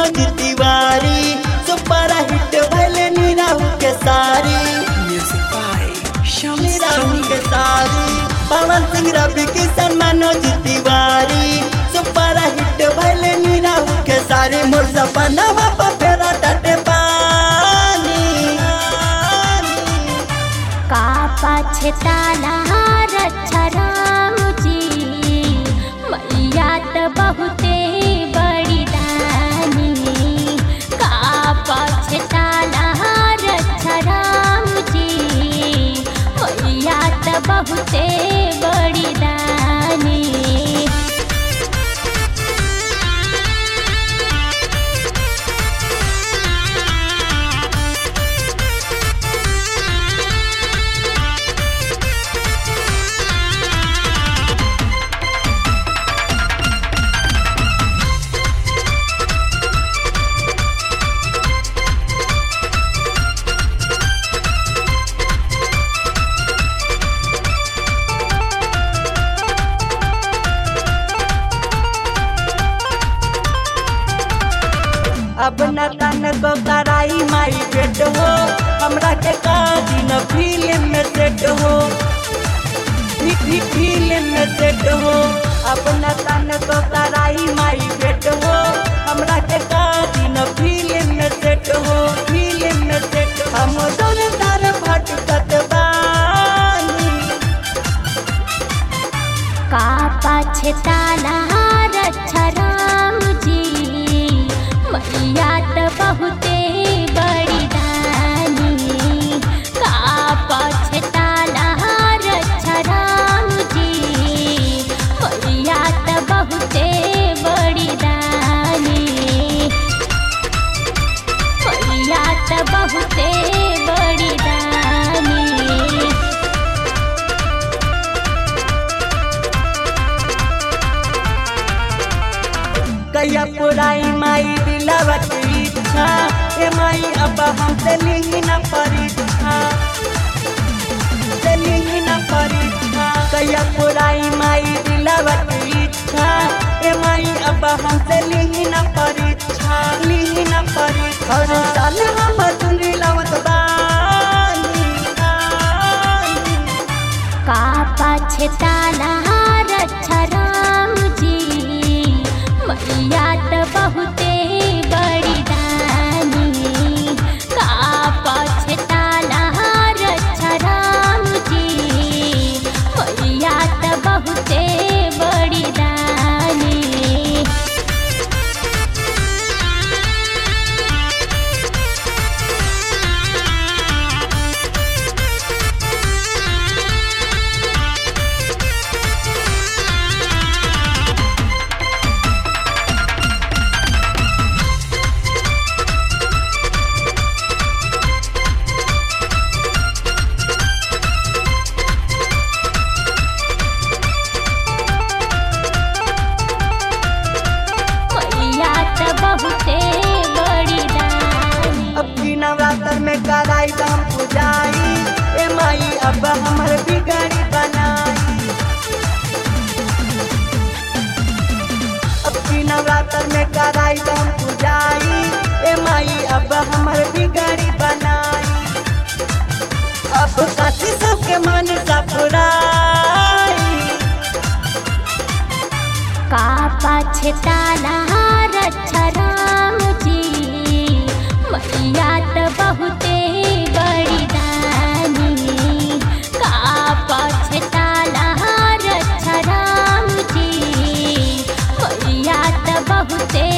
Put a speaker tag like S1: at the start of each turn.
S1: Manoj Tiwari super hit भले नीराहू के सारी
S2: Music by Shams
S1: नीराहू
S2: Jamil.
S1: के सारी पवन सिंह रवि किशन मनोज तिवारी सुपर हिट भले नीराहू के सारी मोर सपनवा पर फेरा टटे पानी
S3: का पछताना रक्षराम जी मैया त बहुते बड़ी दानी का पछताना रक्षराम जी मैया त बहुते बड़ी दानी
S1: अब न तन को कराई माई बेट हो हमरा के का दिन फिल्म में सेट हो फि- फि- फिल्म में सेट हो अब न तन को कराई माई बेट हो हमरा के का दिन फिल्म में सेट हो फिल्म में सेट हम दोनों तार भटकत बानी
S3: का पछताना रक्षराम जी मैया त बहुते बड़ी दानी का पछताना रक्षराम जी मैया त बहुते बड़ी दानी मैया त बहुते बड़ी दानी
S1: कैया पुराई माई दिलावा के इच्छा ए माई अब हमसे लिही न परीक्षा से लिही न परीक्षा कैया पुराई माई दिलावा के इच्छा ए माई अब हमसे लिही न परीक्षा लिही न परीक्षा हर साल हम चुनरी लावत बानी बानी।
S3: का पछताना रक्षराम जी मैया त बहुते बड़ी दानी का पछताना रक्षराम जी मैया त बहुते बड़ी दानी मैया त बहुते बड़ी दानी
S1: अब की नवरात्र में कराई हम पुजाई ए माई अब हमर बिगड़ी बनाई अब की नवरात्र में कराई हम पुजाई ए माई अब हमर बिगड़ी बनाई अब काशी सबके मन सपुराई
S3: का पछताना रक्षराम जी मैया त बहुते बड़ी दानी का पछताना रक्षराम जी मैया त बहुते